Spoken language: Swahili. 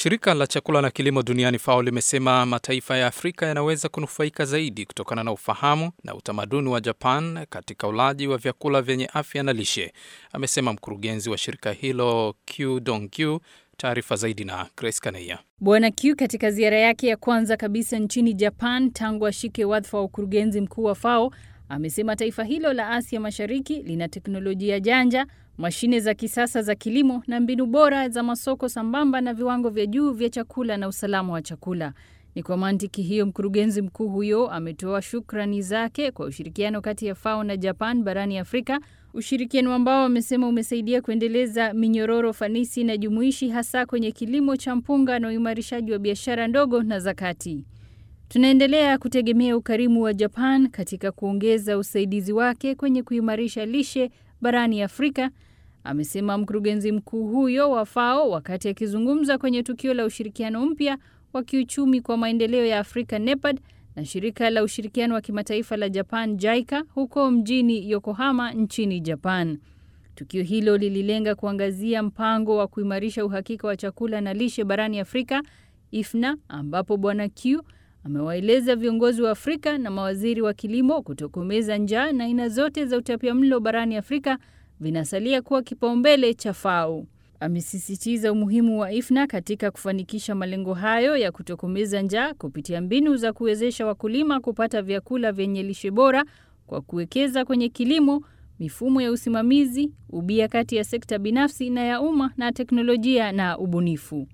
Shirika la chakula na kilimo duniani FAO limesema mataifa ya Afrika yanaweza kunufaika zaidi kutokana na ufahamu na utamaduni wa Japan katika ulaji wa vyakula vyenye afya na lishe, amesema mkurugenzi wa shirika hilo Q Dongyu. Taarifa zaidi na Grace Kaneia. Bwana Q katika ziara yake ya kwanza kabisa nchini Japan tangu ashike wadhifa wa ukurugenzi mkuu wa FAO amesema taifa hilo la Asia Mashariki lina teknolojia janja, mashine za kisasa za kilimo na mbinu bora za masoko sambamba na viwango vya juu vya chakula na usalama wa chakula. Ni kwa mantiki hiyo, mkurugenzi mkuu huyo ametoa shukrani zake kwa ushirikiano kati ya FAO na Japan barani Afrika, ushirikiano ambao amesema umesaidia kuendeleza minyororo fanisi na jumuishi, hasa kwenye kilimo cha mpunga na uimarishaji wa biashara ndogo na za kati. Tunaendelea kutegemea ukarimu wa Japan katika kuongeza usaidizi wake kwenye kuimarisha lishe barani Afrika, amesema mkurugenzi mkuu huyo wa FAO wakati akizungumza kwenye tukio la ushirikiano mpya wa kiuchumi kwa maendeleo ya Afrika NEPAD na shirika la ushirikiano wa kimataifa la Japan JICA huko mjini Yokohama nchini Japan. Tukio hilo lililenga kuangazia mpango wa kuimarisha uhakika wa chakula na lishe barani Afrika IFNA, ambapo Bwana Q amewaeleza viongozi wa Afrika na mawaziri wa kilimo kutokomeza njaa na aina zote za utapiamlo barani Afrika vinasalia kuwa kipaumbele cha FAO. Amesisitiza umuhimu wa IFNA katika kufanikisha malengo hayo ya kutokomeza njaa kupitia mbinu za kuwezesha wakulima kupata vyakula vyenye lishe bora kwa kuwekeza kwenye kilimo, mifumo ya usimamizi, ubia kati ya sekta binafsi na ya umma na teknolojia na ubunifu.